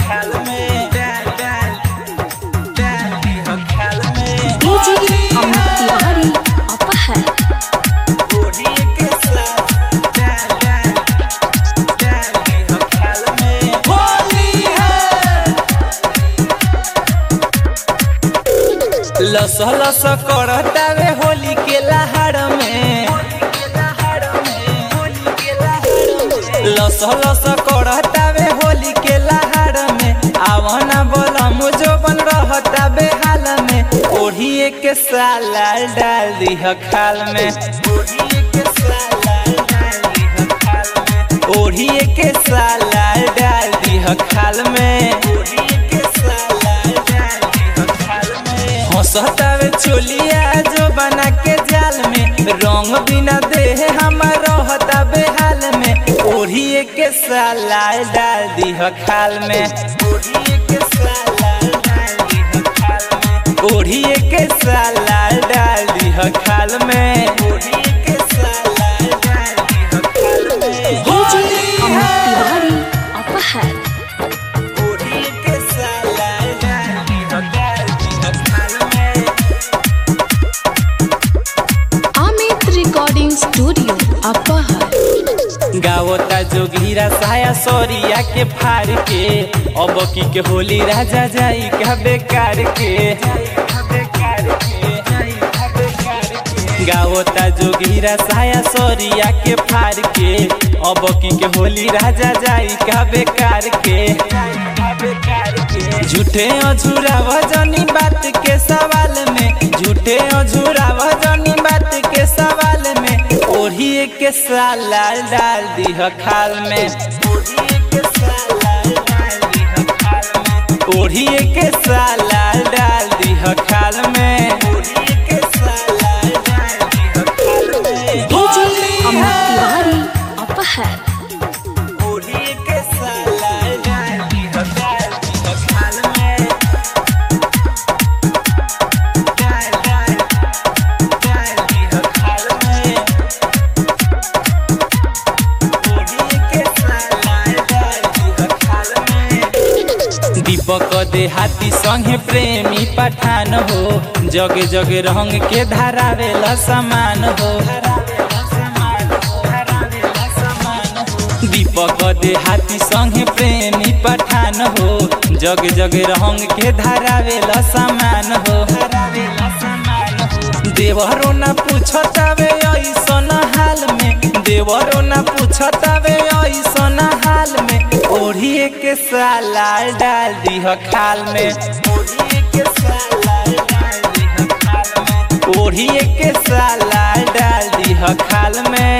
खाल में डाल डाल डाल दीह खाल में डीजे अमित तिवारी अपहर ओढ़ी के साथ डाल डाल डाल दीह खाल में होली है लस लस करतावे होली के लहाड़ में लस लस करतावे होली के लहाड़ में आवना बोला मुझो बन रहता बेहाल में ओढ़िए के साला डाल दीह खाल में ओढ़िए के साला डाल दीह खाल में ओढ़िए के साला डाल दीह खाल में ओढ़िए के साला डाल दीह खाल में हंसतावे चोलिया जो बना के जाल में रंग बिना देह हमार रहता बेहाल में ओढ़िए के साला डाल दीह खाल में ओढ़िए के साला डाल दीह खाल में ओढ़िए के साला डाल दीह खाल में ओढ़िए के साला डाल दीह खाल में डीजे अमित तिवारी अपहर ओढ़िए के साला डाल दीह डाल दीह खाल में अमित रिकॉर्डिंग स्टूडियो अपहर गावता जोगीरा साया सोरिया के फार के अब की के होली राजा जाई का बेकार के गावता जोगीरा साया सोरिया के फार के अब की के होली राजा जाई का बेकार के झूठे अझूरा वजनी बात के सवाल में झूठे अझूरा वजनी बात के सवाल में ओढ़िए के साला डाल दीह खाल में ओढ़िए के साला डाल दीह खाल में ओढ़िए के साला डाल दीह खाल में ओढ़िए के साला डाल दीह खाल में डीजे अमित तिवारी अपहर ओढ़िए के साला डाल दीह डाल दीह खाल में डाल डाल डाल दीह खाल में ओढ़िए के साला डाल दीह खाल में दीपक देहाती संगे प्रेमी पठान हो जगे जगे रंग के धारावेला समान हो दीपक देहाती संगे प्रेमी पठान हो जग जग रंग के धारावेला समान हो देवरो ना पूछतावे ऐसन हाल में देवरो ना पूछतावे ऐसन हाल में ओढ़िए के साला डाल दीह खाल में ओढ़िए के साला डाल दीह खाल में ओढ़िए के साला डाल दीह खाल में